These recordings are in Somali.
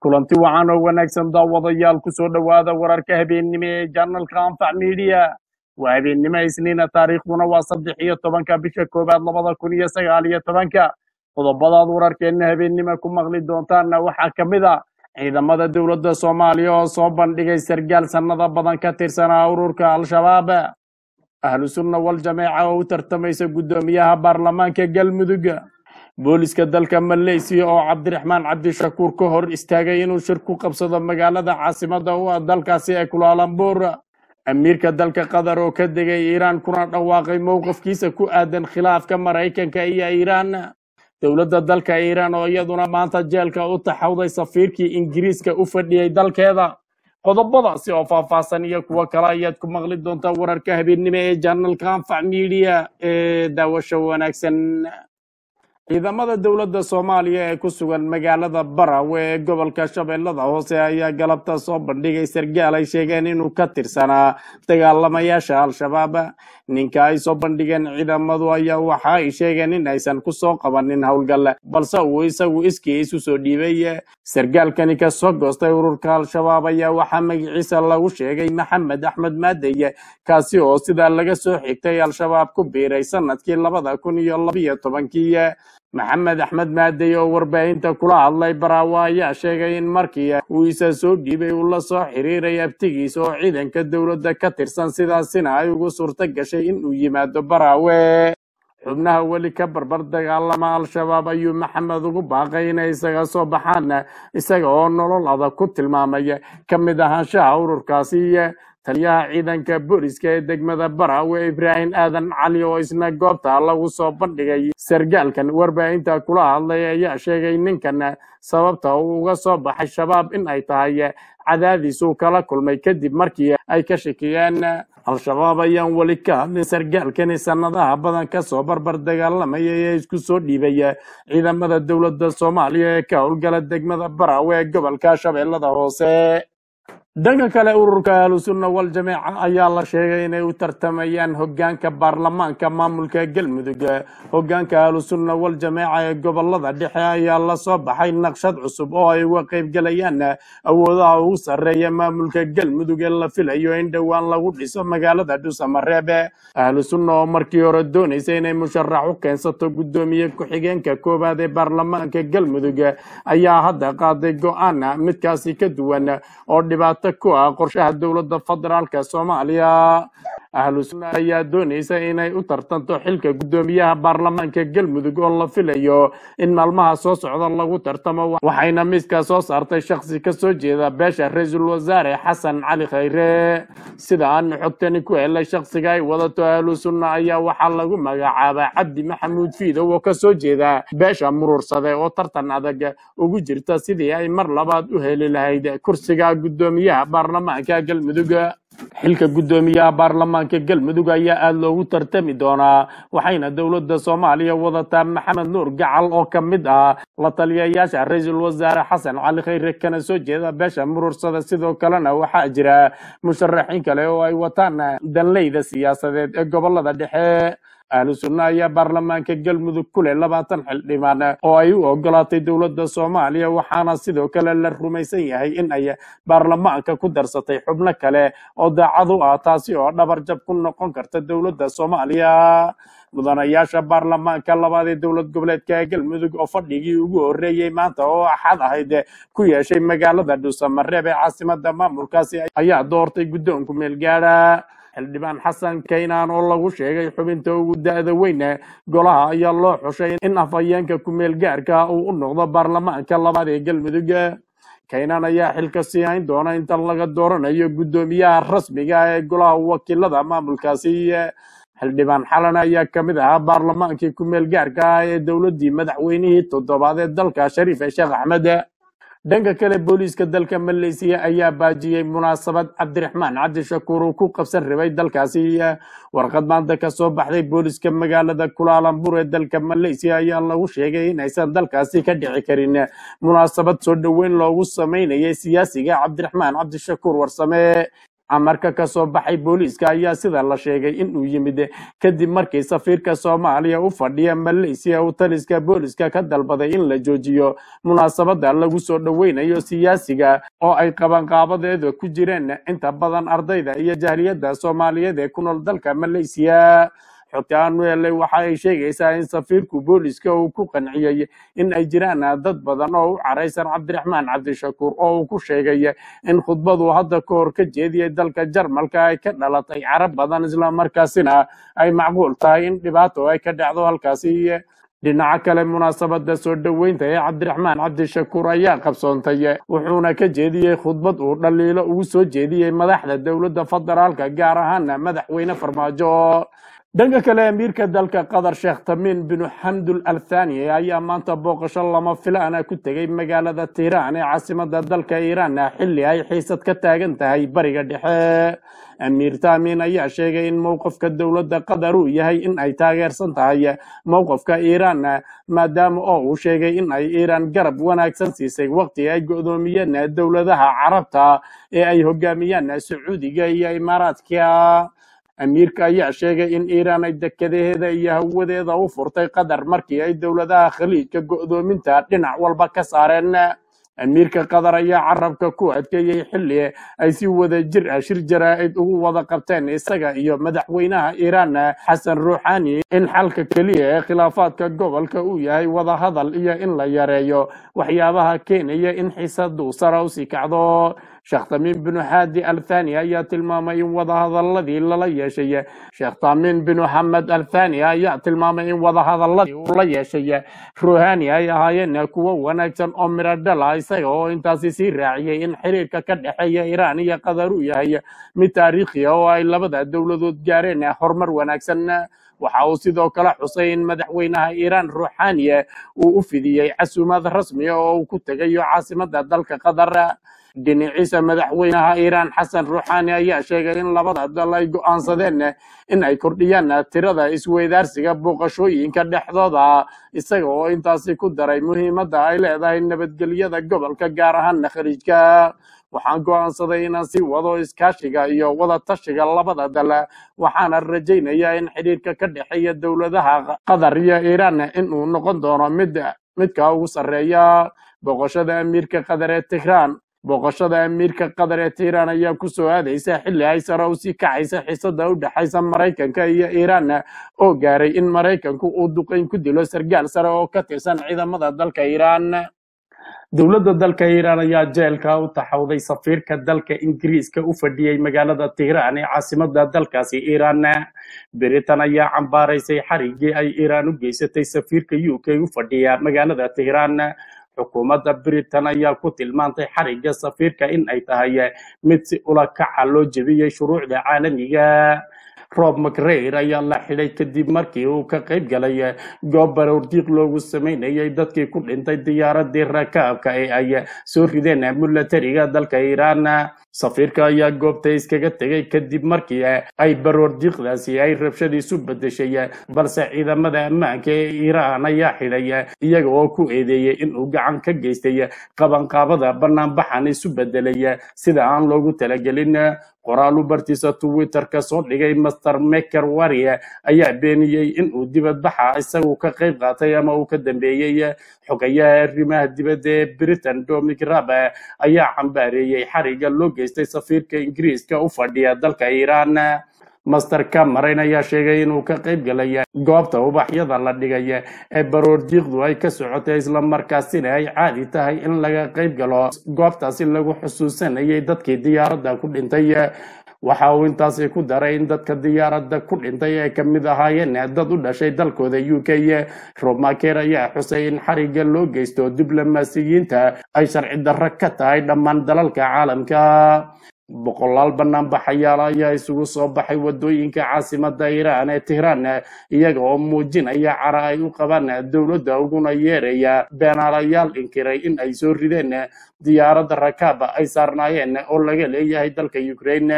kulanti wacan oo wanaagsan daawadayaal ku soo dhowaada wararka habeennimo ee janalka anfac midiya waa habeennimo isniina taariikhduna waa saddex iyo tobanka bisha koowaad labada kun iyo sagaal iyo tobanka qodobadaad wararkeenna habeennimo ku maqli doontaanna waxaa ka mid a ciidamada dowladda soomaaliya oo soo bandhigay sargaal sannado badan ka tirsanaa ururka al-shabaab ahlu sunna wal jameeca oo u tartamaysa guddoomiyaha baarlamaanka galmudug booliska dalka maleysiya oo cabdiraxmaan cabdishakuur ka hor istaagay inuu shir ku qabsado magaalada caasimada u ah dalkaasi ee kulaalambuur amiirka dalka qatar oo ka degay iiraan kuna dhawaaqay mowqifkiisa ku aadan khilaafka maraykanka iyo iiraan dowladda dalka iiraan oo iyaduna maanta jeelka u taxawday safiirkii ingiriiska u fadhiyey dalkeeda qodobadaasi oo faahfaahsan iyo kuwo kale ayaad ku maqli doontaa wararka habeennimo ee janalka anfac midiya ee daawasho wanaagsan ciidamada dowladda soomaaliya ee ku sugan magaalada barawe ee gobolka shabeellada hoose ayaa galabta soo bandhigay sargaal ay sheegeen inuu ka tirsanaa dagaalamayaasha al-shabaab ninka ay soo bandhigeen ciidamadu ayaa waxa ay sheegeen in aysan ku soo qabanin howlgal balse uu isagu iskii isu soo dhiibay sargaalkani ka soo goostay ururka al-shabaab ayaa waxaa magaciisa lagu sheegay maxamed axmed maadeye kaasi oo sidaa laga soo xigtay al-shabaab ku biiray sanadkii labada kun iyo labiyo tobankii maxamed axmed maadey oo warbaahinta kula hadlay baraawo ayaa sheegay in markii uu isa soo dhiibay uu la soo xiriiray abtigiisa oo ciidanka dowladda ka tirsan sidaasina ay ugu suurto gashay in uu yimaado baraawe xubnaha weli ka barbar dagaalama al-shabaab ayuu maxamed ugu baaqay inay isaga soo baxaan isaga oo nolol adag ku tilmaamay ka mid ahaanshaha ururkaasi taliyaha ciidanka booliska ee degmada baraawe ibraahim aadan cali oo isna goobta lagu soo bandhigay sargaalkan warbaahinta kula hadlay ayaa sheegay ninkan sababta uu uga soo baxay shabaab in ay tahay cadaadiis uu kala kulmay kadib markii ay ka shakiyeen al-shabaab ayaan weli ka hadlin sargaalkani sannadaha badan kasoo barbar dagaalamaya ee isku soo dhiibay ciidamada dowladda soomaaliya ee ka howlgala degmada baraawe ee gobolka shabeellada hoose dhanka kale ururka ahlusunna wal jameeca ayaa la sheegay inay u tartamayaan hogaanka baarlamaanka maamulka galmudug hogaanka ahlusunna wal jameeca ee gobolada dhexe ayaa lasoo baxay naqshad cusub oo ay uga qaybgalayaan awoodaha ugu sarreeya maamulka galmudug ee la filayo in dhowaan lagu dhiso magaalada dhuusamareebe ahlusunna oo markii hore doonaysa inay musharax u keensato guddoomiye ku-xigeenka koowaad ee baarlamaanka galmudug ayaa hadda qaaday go-aan midkaasi ka duwan oo dhibaato ku ah qorshaha dowladda federaalka soomaaliya ahlu sunna ayaa doonaysa inay u tartanto xilka guddoomiyaha baarlamaanka galmudug oo la filayo in maalmaha soo socda lagu tartamo waxayna miiska soo saartay shakhsi ka soo jeeda beesha ra-iisul wasaare xasan cali khayre sida aan xogtani ku helay shakhsiga ay wadato ahlu sunna ayaa waxaa lagu magacaabaa cabdi maxamuud fiidow oo kasoo jeeda beesha murursade oo tartan adag ugu jirta sidii ay mar labaad u heli lahayd kursiga guddoomiyaha baarlamaanka galmudug xilka guddoomiyaha baarlamaanka galmudug ayaa aada loogu tartami doonaa waxayna dowladda soomaaliya wadataa maxamed nuur gacal oo ka mid ah la taliyayaasha ra-iisul wasaare xasan cali khayre kana soo jeeda beesha murursada sidoo kalena waxaa jira musharaxiin kale oo ay wataan danleyda siyaasadeed ee gobolada dhexe ahlu sunna ayaa baarlamaanka galmudug ku leh labaatan xildhibaan oo ay u ogolaatay dowladda soomaaliya waxaana sidoo kale la rumaysan yahay in ay baarlamaanka ku darsatay xubno kale oo daacad u ah taasi oo dhabarjab ku noqon karta dowladda soomaaliya mudanayaasha baarlamaanka labaad ee dowlad goboleedka galmudug oo fadhigii ugu horreeyey maanta oo axad ahayd ku yeeshay magaalada dhuusamareeb ee caasimada maamulkaasi ayaa doortay guddoonku meelgaadha xildhibaan xasan kaynaan oo lagu sheegay xubinta ugu da-da weyne golaha ayaa loo xushay in afhayeenka ku-meel gaarka uu u noqdo baarlamaanka labaad ee galmudug kaynaan ayaa xilka sii hayn doona inta laga dooranayo guddoomiyaha rasmiga ee golaha wakiilada maamulkaasi xildhibaan xalan ayaa ka mid ahaa baarlamaankii ku-meel gaarka ah ee dowladdii madaxweynihii toddobaad ee dalka shariif sheekh axmed dhanka kale booliiska dalka maleysiya ayaa baajiyey munaasabad cabdiraxmaan cabdishakuur uu ku qabsan rabay dalkaasi warqad maanta ka soo baxday booliiska magaalada kulaalambur ee dalka maleysiya ayaa lagu sheegay in aysan dalkaasi ka dhici karin munaasabad soo dhoweyn loogu sameynayay siyaasiga cabdiraxmaan cabdishakuur warsame amarka ka soo baxay booliiska ayaa sida la sheegay inuu yimid kadib markii safiirka soomaaliya u fadhiya malaysiya uu taliska booliiska ka dalbaday in la joojiyo munaasabada lagu soo dhoweynayo siyaasiga oo ay qabanqaabadeeda ku jireen inta badan ardayda iyo jahliyadda soomaaliyeed ee ku nool dalka malaysiya xogta aanu helay waxa ay sheegaysaa in safiirku booliska uu ku qanciyey in ay jiraan dad badan oo u caraysan cabdiraxmaan cabdishakuur oo uu ku sheegay in khudbadu hadda ka hor ka jeediyey dalka jarmalka ay ka dhalatay carab badan islamarkaasina ay macquul tahay in dhibaato ay ka dhacdo halkaasi dhinaca kale munaasabada soo dhoweynta ee cabdiraxmaan cabdishakuur ayaa qabsoontay wuxuuna ka jeediyey khudbad uu dhaliilo ugu soo jeediyey madaxda dowladda federaalka gaar ahaana madaxweyne farmaajo dhanka kale amiirka dalka qatar sheekh tamiin binu xamdul althani ayaa maanta booqasho lama filaana ku tegay magaalada tiiraan ee caasimada dalka iiraan xilli ay xiisad ka taagan tahay bariga dhexe amiir tamiin ayaa sheegay in mowqifka dowladda qatar uu yahay in ay taageersan tahay mowqifka iiraan maadaama oo uu sheegay in ay iiraan garab wanaagsan siisay waqti ay go'doomiyeen dowladaha carabta ee ay hogaamiyaan sacuudiga iyo imaaraadka amiirka ayaa sheegay in iiraan ay dekadaheeda iyo hawadeeda u furtay qatar markii ay dowladaha khaliijka go'doominta dhinac walba ka saareen amiirka qatar ayaa carabka ku adkeeyey xilli ay si wada jir ah shir jaraa'id ugu wada qabteen isaga iyo madaxweynaha iiraan xasan ruuxani in xalka keliya ee khilaafaadka gobolka uu yahay wada hadal iyo in la yareeyo waxyaabaha keenaya in xiisadu sare usii kacdo sheekh tamiim binu xaadi althani ayaa tilmaamay in wadahadaladii lala yeeshay sheekh tamiim binu xamed althani ayaa tilmaamay in wadahadaladii uu la yeeshay ruhani ay ahaayeen kuwo wanaagsan oo miro dhala isaga oo intaasi sii raaciyey in xiriirka ka dhexeeya iiraan iyo qatar uu yahay mid taariikhi ah oo ay labada dowladood gaareen horumar wanaagsan waxa uu sidoo kale xusay in madaxweynaha iiraan ruuxaniye uu u fidiyey casuumad rasmi ah oo uu ku tegayo caasimada dalka qatar dhinaciisa madaxweynaha iiraan xasan ruuxani ayaa sheegay in labada dal ay go'aansadeen in ay kordhiyaan tirada isweydaarsiga booqashooyinka dhexdooda isaga oo intaasi ku daray muhiimadda ay leedahay nabadgelyada gobolka gaar ahaana khaliijka waxaan go'aansaday inaan sii wado iskaashiga iyo wada tashiga labada dal waxaana rajaynayaa in xidhiirka ka dhexeeya dowladaha qatar iyo iiraan inuu noqon doono mid midka ugu sarreeya booqashada amiirka qatar ee tihraan booqashada amiirka qatar ee tiiraan ayaa ku soo aadaysa xilli ay sare usii kacaysa xiisada u dhexaysa maraykanka iyo iiraan oo gaaray in maraykanku uu duqeyn ku dilo sargaal sare oo ka tirsan ciidamada dalka iiraan dowladda dalka iiraan ayaa jeelka u taxawday safiirka dalka ingiriiska u fadhiyey magaalada tihraan ee caasimada dalkaasi iiraan britain ayaa cambaaraysay xarigii ay iiraan u geysatay safiirka u k u fadhiya magaalada tihraan xukuumadda britain ayaa ku tilmaantay xarigga safiirka in ay tahay mid si ula kaca loo jebiyey shuruucda caalamiga rob mcrair ayaa la xidhay kadib markii uu ka qayb galay goob baroordiiq loogu sameynayay dadkii ku dhintay diyaaradii rakaabka ee ay soo rideen milatariga dalka iiraan safiirka ayaa goobta iskaga tegay kadib markii ay baroordiiqdaasi ay rabshadiisu bedeshay balse ciidamada ammaanka ee iiraan ayaa xidhay iyaga oo ku eedeeyey inuu gacan ka geystay qabanqaabada banaanbaxan isu bedelay sida aan loogu talagelin qoraal u bartiisa twitterka soo dhigay master maker warie ayaa beeniyey in uu dibadbaxa isagu ka qayb qaatay ama uu ka dambeeyey xogayaha arrimaha dibadda ee britain dominic rab ayaa cambaareeyey xariga loo geystay safiirka ingiriiska u fadhiya dalka iiraan master cameron ayaa sheegay inuu ka qayb galay goobta ubaxyada la dhigay ee baroordiiqdu ay ka socotay islamarkaasina ay caadi tahay in laga qayb galo goobtaasi lagu xusuusanayay dadkii diyaaradda ku dhintay waxa uu intaasi ku daray in dadka diyaaradda ku dhintay ay ka mid ahaayeen dad u dhashay dalkooda u k romaker ayaa xusay in xariga loo geysto diblomaasiyiinta ay sharci darro ka tahay dhammaan dalalka caalamka boqolaal banaanbaxayaal ayaa isugu soo baxay wadooyinka caasimada iiraan ee tihraan iyaga oo muujinaya cara ay u qabaan dowladda uguna yeeraya beenaalayaal inkiray in ay soo rideen diyaaradda rakaab ay saarnaayeen oo laga leeyahay dalka ukraine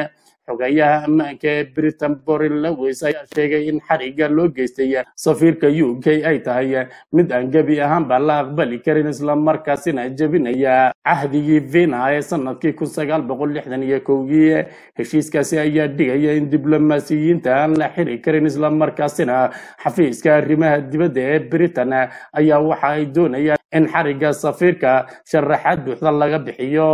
xogayaha ammaanka ee britain borin lewis ayaa sheegay in xariga loo geystay safiirka u k ay tahay mid aan gebi ahaanba la aqbali karin islamarkaasina jebinaya cahdigii vina ee sanadkii kun sagaal boqol lixdan iyo kowgii heshiiskaasi ayaa dhigaya in diblomaasiyiinta aan la xiri karin islamarkaasina xafiiska arrimaha dibadda ee britain ayaa waxa ay doonayaan in xariga safiirka sharaxaad buuxda laga bixiyo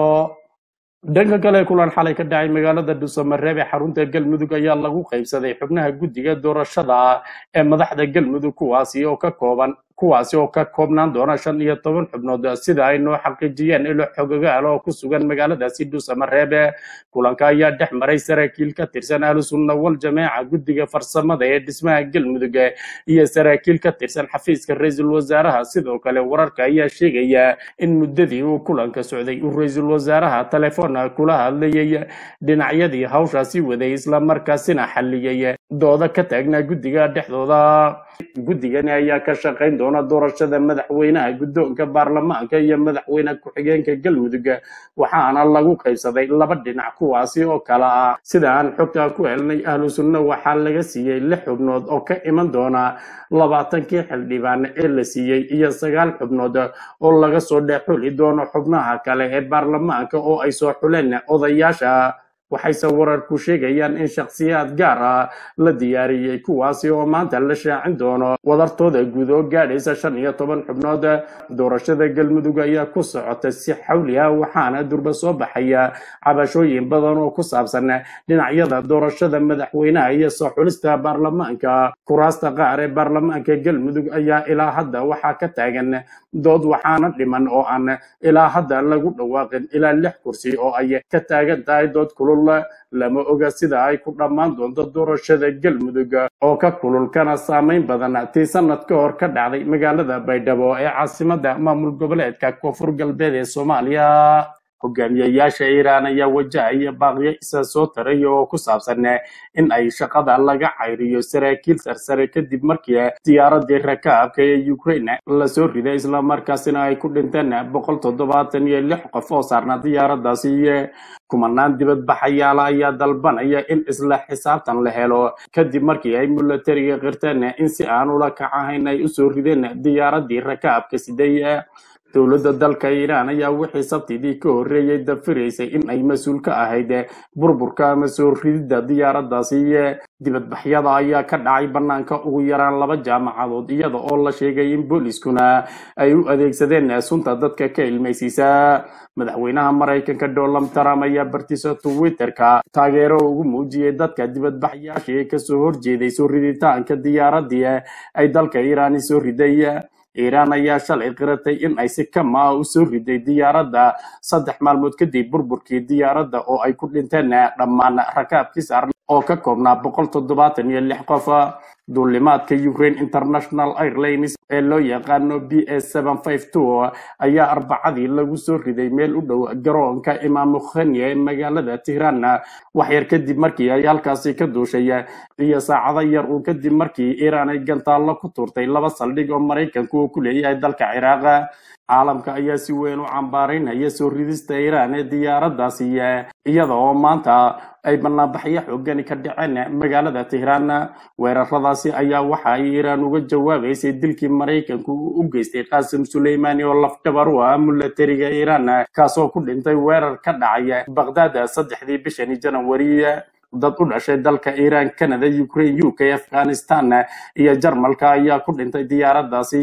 dhanka kale kulan xalay ka dhacay magaalada dhuusamareeb ee xarunta galmudug ayaa lagu qaybsaday xubnaha guddiga doorashada ee madaxda galmudug kuwaasi oo ka kooban kuwaasi oo ka koobnaan doona shan iyo toban xubnood sida ay noo xaqiijiyeen ilo xogogaal oo ku sugan magaaladaasi dhuusamareebe kulanka ayaa dhex maray saraakiil ka tirsan ahlu sunna wal jameeca guddiga farsamada ee dhismaha galmudug iyo saraakiil ka tirsan xafiiska ra-iisul wasaaraha sidoo kale wararka ayaa sheegaya in muddadii uu kulanka socday uu ra-iisul wasaaraha telefoon kula hadlayay dhinacyadii hawshaasi waday islamarkaasina xalliyay dooda ka taagnaa guddiga dhexdooda guddigani ayaa ka shaqayn doona doorashada madaxweynaha guddoonka baarlamaanka iyo madaxweyne ku-xigeenka galmudug waxaana lagu qaybsaday laba dhinac kuwaasi oo kala ah sida aan xogta ku helnay ahlu sunna waxaa laga siiyey lix xubnood oo ka iman doona labaatankii xildhibaan ee la siiyey iyo sagaal xubnood oo laga soo dhexuli doono xubnaha kale ee baarlamaanka oo ay soo xuleen odayaasha waxayse wararku sheegayaan in shakhsiyaad gaar ah la diyaariyey kuwaasi oo maanta la shaacin doono wadartooda guud oo gaadhaysa shan iyo toban xubnood doorashada galmudug ayaa ku socota si xawli ah waxaana durba soo baxaya cabashooyin badan oo ku saabsan dhinacyada doorashada madaxweynaha iyo soo xulista baarlamaanka kuraasta qaar ee baarlamaanka galmudug ayaa ilaa hadda waxaa ka taagan dood waxaana dhiman oo aan ilaa hadda lagu dhawaaqin ilaa lix kursi oo ay ka taagan tahay dood kulul lama oga sida ay ku dhammaan doonto doorashada galmudug oo ka kulul kana saameyn badan tii sanad ka hor ka dhacday magaalada baydhabo ee caasimada maamul goboleedka koonfur galbeed ee soomaaliya hogaamiyayaasha iiraan ayaa wajahaya baaqyo isa soo taraya oo ku saabsan in ay shaqada laga cayriyo saraakiil sarsare kadib markii diyaaradii rakaabka ee ukraine lasoo riday islamarkaasina ay ku dhinteen boqol toddobaatan iyo lix qof oo saarnaa diyaaradaasi kumanaan dibadbaxayaala ayaa dalbanaya in isla xisaabtan la helo kadib markii ay milatariga qirteen in si aan ula kacahayn ay usoo rideen diyaaradii rakaabka siday dowladda dalka iiraan ayaa wixii sabtidii ka horreeyey dafiraysay in ay mas-uul ka ahayd burburka ama soo rididda diyaaraddaasi dibadbaxyada ayaa ka dhacay bannaanka ugu yaraan laba jaamacadood iyada oo la sheegay in booliskuna ay u adeegsadeen sunta dadka ka ilmaysiisa madaxweynaha maraykanka donald trump ayaa bartiisa twitterka taageero ugu muujiyey dadka dibadbaxyaashii ee kasoo horjeeday soo riditaanka diyaaradii ay dalka iiraan soo riday iiraan ayaa shalay qiratay in ay si kama ah u soo riday diyaaradda saddex maalmood kadib burburkii diyaaradda oo ay ku dhinteen dhammaan rakaabkii saaran oo ka koobnaa boqol toddobaatan iyo lix qof duulimaadka ukraine international airlines ee loo yaqaano b s seven five two ayaa arbacadii lagu soo riday meel u dhow garoonka imaamu khanya ee magaalada tehran wax yar kadib markii ay halkaasi ka duushay iyo saacado yar uu kadib markii iiraan ay gantaallo ku tuurtay laba saldhig oo maraykanku uu ku leeyahay dalka ciraaq caalamka ayaa si weyn u cambaaraynaya soo ridista iiraan ee diyaaraddaasi iyada oo maanta ay banaanbaxyo xoogani ka dhaceen magaalada tehraan weeraradaasi ayaa waxa ay iiraan uga jawaabaysay dilkii maraykanku u geystay qaasim suleymaani oo lafdhabar u ah milatariga iiraan kaasoo ku dhintay weerar ka dhacay baqdaad saddexdii bishani janawari dad u dhashay dalka iiraan canada ukraine u k afghanistan iyo jarmalka ayaa ku dhintay diyaaraddaasi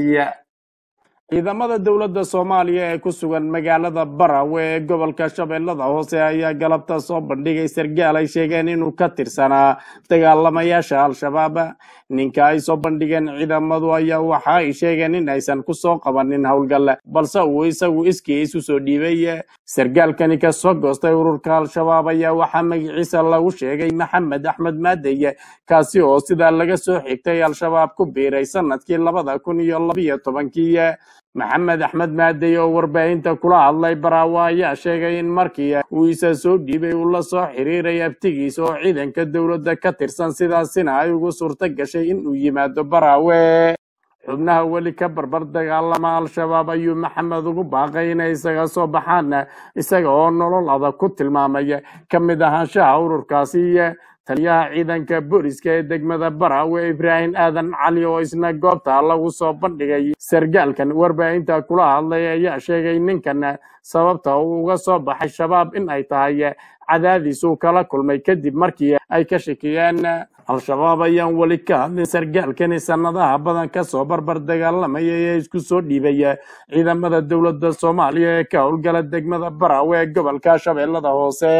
ciidamada dowladda soomaaliya ee ku sugan magaalada barawe ee gobolka shabeellada hoose ayaa galabta soo bandhigay sargaal ay sheegeen inuu ka tirsanaa dagaalamayaasha al-shabaab ninka ay soo bandhigeen ciidamadu ayaa waxa ay sheegeen in aysan ku soo qabanin howlgal balse uu isagu iskii isu soo dhiibay sargaalkani ka soo goostay ururka al-shabaab ayaa waxaa magaciisa lagu sheegay maxamed axmed maadey kaasi oo sidaa laga soo xigtay al-shabaab ku biiray sanadkii labada kun iyo labiyo tobankii maxamed axmed maadey oo warbaahinta kula hadlay baraawo ayaa sheegay in markii uu isa soo dhiibay uu la soo xiriiray abtigiisa oo ciidanka dowladda ka tirsan sidaasina ay ugu suurto gashay in uu yimaado baraawe xubnaha weli ka barbar dagaalama al-shabaab ayuu maxamed ugu baaqay inay isaga soo baxaan isaga oo nolol adag ku tilmaamay ka mid ahaanshaha ururkaasi taliyaha ciidanka booliska ee degmada barawe ibraahim aadan cali oo isna goobta lagu soo bandhigay sargaalkan warbaahinta kula hadlay ayaa sheegay ninkan sababta uu uga soo baxay shabaab in ay tahay cadaadiis uu kala kulmay kadib markii ay ka shakiyeen al-shabaab ayaan weli ka hadlin sargaalkani sanadaha badan kasoo barbar dagaalamaya ee isku soo dhiibaya ciidamada dowladda soomaaliya ee ka howlgala degmada barawe ee gobolka shabeellada hoose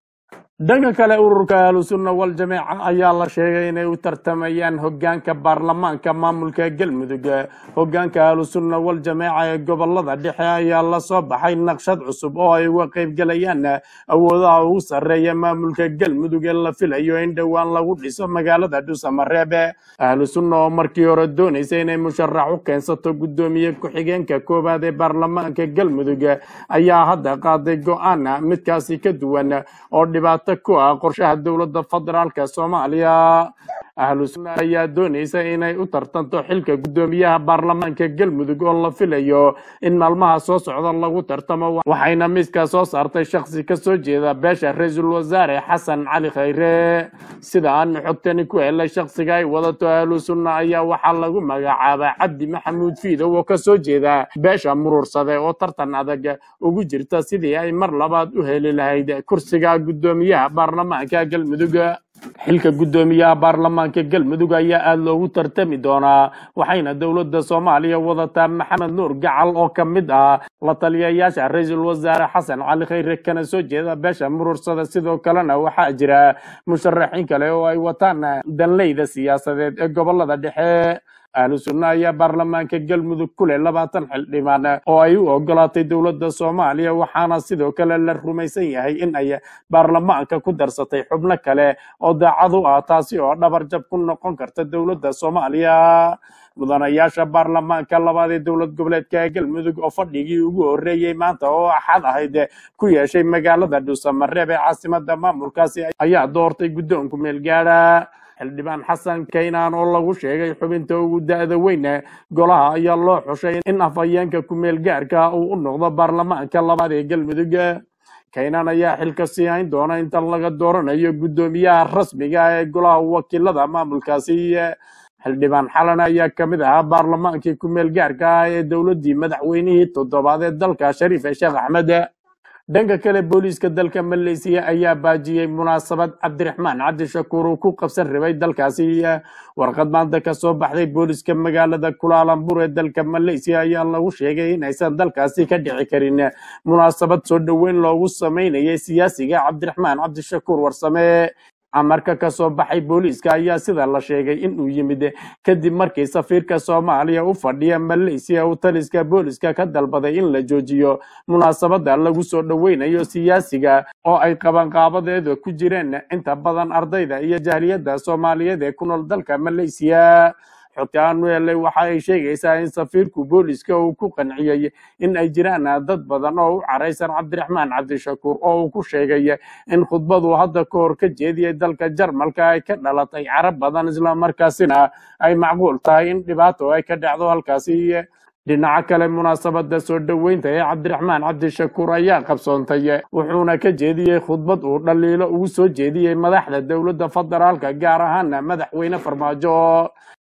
dhanka kale ururka ahlusunna wal-jameeca ayaa la sheegay inay u tartamayaan hogaanka baarlamaanka maamulka galmudug hogaanka ahlusunna wal-jameeca ee gobolada dhexe ayaa lasoo baxay naqshad cusub oo ay uga qaybgalayaan awoodaha ugu sarreeya maamulka galmudug ee la filayo in dhowaan lagu dhiso magaalada dhuusamareebe ahlusunna oo markii hore doonaysa inay musharax u keensato guddoomiye ku-xigeenka koowaad ee baarlamaanka galmudug ayaa hadda qaaday go-aan midkaasi ka duwan oo dhibaato ku ah qorshaha dowladda federaalka soomaaliya ahlu sunna ayaa doonaysa inay u tartanto xilka guddoomiyaha baarlamaanka galmudug oo la filayo in maalmaha soo socda lagu tartamo waxayna miiska soo saartay shakhsi ka soo jeeda beesha ra-iisul wasaare xasan cali khayre sida aan xogtani ku helay shakhsiga ay wadato ahlu sunna ayaa waxaa lagu magacaabaa cabdi maxamuud fiidow oo ka soo jeeda beesha muruursade oo tartan adag ugu jirta sidii ay mar labaad u heli lahayd kursiga guddoomiyaha baarlamaanka galmudug xilka guddoomiyaha baarlamaanka galmudug ayaa aada loogu tartami doonaa waxayna dowladda soomaaliya wadataa maxamed nuur gacal oo ka mid ah la taliyayaasha ra-iisul wasaare xasan cali khayre kana soo jeeda beesha muruursada sidoo kalena waxaa jira musharaxiin kale oo ay wataan danleyda siyaasadeed ee gobolada dhexe ahlu sunna ayaa baarlamaanka galmudug ku leh labaatan xildhibaan oo ay u ogolaatay dowladda soomaaliya waxaana sidoo kale la rumaysan yahay in ay baarlamaanka ku darsatay xubno kale oo daacad u ah taasi oo dhabar jab ku noqon karta dowladda soomaaliya mudanayaasha baarlamaanka labaad ee dowlad goboleedka galmudug oo fadhigii ugu horreeyey maanta oo axad ahayd ku yeeshay magaalada dhuusamareeb ee caasimada maamulkaasi ayaa doortay guddoonku meelgaadha xildhibaan xasan kaynaan oo lagu sheegay xubinta ugu da-da weyne golaha ayaa loo xushay in afhayeenka kumeel gaarka uu u noqdo baarlamaanka labaad ee galmudug kaynaan ayaa xilka sii hayn doona inta laga dooranayo guddoomiyaha rasmiga ah ee golaha wakiilada maamulkaasi xildhibaan xalan ayaa ka mid ahaa baarlamaankii kumeel gaarka ah ee dowladdii madaxweynihii toddobaad ee dalka shariif sheekh axmed dhanka kale booliiska dalka maleysiya ayaa baajiyey munaasabad cabdiraxmaan cabdishakuur uu ku qabsan rabay dalkaasi warqad maanta ka soo baxday booliiska magaalada kulaalambur ee dalka maleysiya ayaa lagu sheegay inaysan dalkaasi ka dhici karin munaasabad soo dhoweyn loogu sameynayay siyaasiga cabdiraxmaan cabdishakuur warsame amarka ka soo baxay booliiska ayaa sida la sheegay in uu yimid kadib markii safiirka soomaaliya u fadhiya maleysiya uu taliska booliiska ka dalbaday in la joojiyo munaasabada lagu soo dhoweynayo siyaasiga oo ay qabanqaabadeeda ku jireen inta badan ardayda iyo jahliyadda soomaaliyeed ee ku nool dalka maleysiya xogta aanu helay waxa ay sheegaysaa in safiirku booliiska uu ku qanciyey in ay jiraan dad badan oo u caraysan cabdiraxmaan cabdishakuur oo uu ku sheegay in khudbadu hadda ka hor ka jeediyey dalka jarmalka ay ka dhalatay carab badan islamarkaasina ay macquul tahay in dhibaato ay ka dhacdo halkaasi dhinaca kale munaasabada soo dhoweynta ee cabdiraxmaan cabdishakuur ayaa qabsoontay wuxuuna ka jeediyey khudbad uu dhaliilo ugu soo jeediyey madaxda dowladda federaalka gaar ahaana madaxweyne farmaajo